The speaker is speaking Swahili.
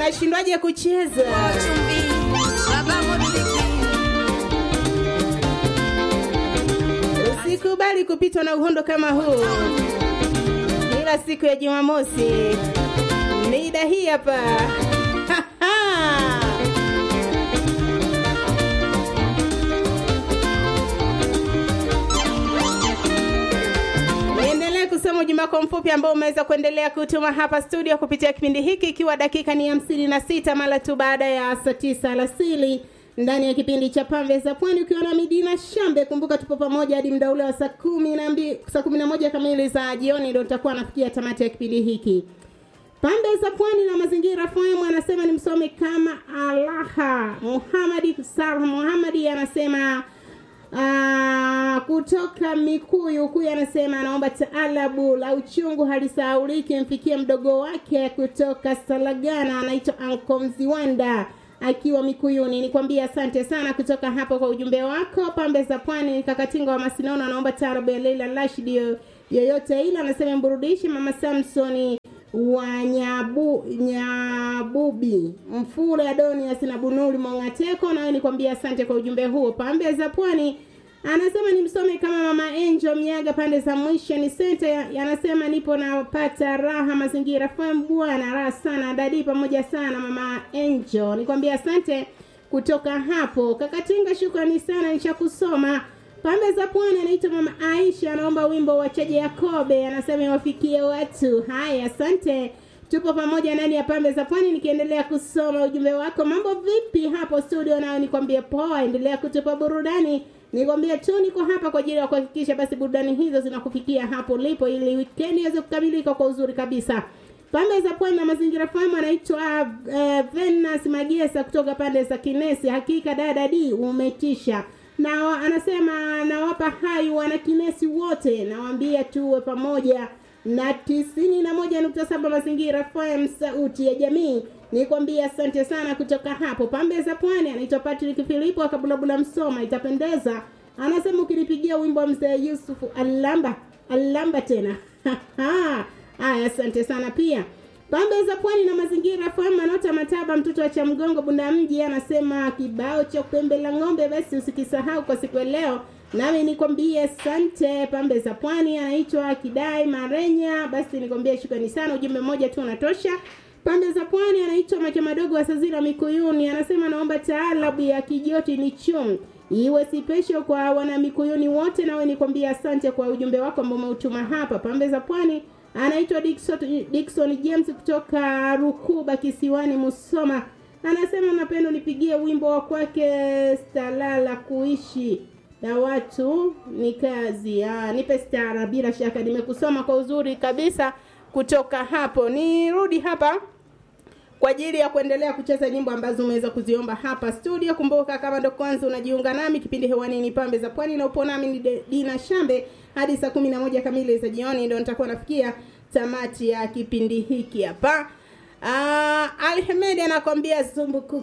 unashindwaje kucheza? Usikubali kupitwa na uhondo kama huu. Kila siku ya Jumamosi mida hii hapa Niendelee kusoma ujumbe wako mfupi ambao umeweza kuendelea kutuma hapa studio kupitia kipindi hiki ikiwa dakika ni hamsini na sita mara tu baada ya saa tisa alasiri ndani ya kipindi cha pambe za pwani ukiwa na Midina Shambe. Kumbuka tupo pamoja hadi muda ule wa saa kumi na mbili saa kumi na moja kamili za jioni, ndio tutakuwa nafikia tamati ya kipindi hiki. Pambe za pwani na mazingira FM anasema ni msome kama Alaha Muhamadi Sarah Muhamadi anasema Ah, kutoka Mikuyu huyu anasema anaomba taalabu la uchungu halisahauliki mfikie mdogo wake kutoka Salagana anaitwa Anko Mziwanda akiwa Mikuyuni. Nikwambia asante sana kutoka hapo kwa ujumbe wako. Pambe za Pwani, Kakatinga wa Masinono anaomba taarabu ya Leila Rashid yoyote ile, anasema mburudishe Mama Samsoni wa Nyabu, Nyabubi Mfule Adonias na Bunuli Mongateko, nawe nikwambia asante kwa ujumbe huo. Pambe za Pwani anasema ni msome kama Mama Angel Mnyaga pande za mwisho ni center, anasema nipo napata raha mazingira FM bwana, raha sana dadi pamoja sana Mama Angel, nikwambia asante kutoka hapo. Kakatinga, shukrani sana, nishakusoma Pambe za Pwani anaitwa Mama Aisha, anaomba wimbo wa Chaje Yakobe, anasema iwafikie watu. Haya, asante. Tupo pamoja ndani ya Pambe za Pwani, nikiendelea kusoma ujumbe wako. Mambo vipi hapo studio? Nayo nikwambie poa, endelea kutupa burudani. Nikwambie tu niko hapa kwa ajili ya kuhakikisha basi burudani hizo zinakufikia hapo ulipo, ili weekend iweze kukamilika kwa uzuri kabisa. Pande za Pwani na Mazingira FM anaitwa uh, Venus Magesa kutoka pande za Kinesi. Hakika dada D umetisha na wa- anasema nawapa hai wana Kinesi wote, nawaambia tuwe pamoja na tisini na moja nukta saba Mazingira FM, sauti ya jamii. Nikwambia asante sana kutoka hapo pambe za Pwani. Anaitwa Patrick Filipo akabulabula Msoma, itapendeza. Anasema ukinipigia wimbo wa mzee Yusufu Alamba Alamba tena Haya, asante sana pia. Pambe za Pwani na Mazingira FM, Manota Mataba, mtoto wa Chamgongo, Bunda Mji, anasema kibao cha pembe la ng'ombe basi usikisahau kwa siku ya leo. Nami nikwambie asante. Pambe za Pwani anaitwa Kidai Marenya, basi nikwambie shukrani sana, ujumbe mmoja tu unatosha. Pande za Pwani anaitwa Macho Madogo wa Sazira Mikuyuni, anasema naomba taalabu ya kijoti ni chum iwe sipesho kwa wana Mikuyuni wote, nawe nikwambia asante kwa ujumbe wako ambao umeutuma hapa. Pambe za Pwani anaitwa Dickson, Dickson James kutoka Rukuba Kisiwani Musoma, anasema napenda nipigie wimbo wa kwake Stalala kuishi na watu ni kazi. Ah, nipe stara, bila shaka nimekusoma kwa uzuri kabisa kutoka hapo. Nirudi hapa kwa ajili ya kuendelea kucheza nyimbo ambazo umeweza kuziomba hapa studio. Kumbuka kama ndo kwanza unajiunga nami, kipindi hewani ni Pambe za Pwani na upo nami ni De- Dina Shambe hadi saa kumi na moja kamili za jioni, ndio nitakuwa nafikia tamati ya kipindi hiki hapa. Uh, Alhemedi anakwambia zumbuku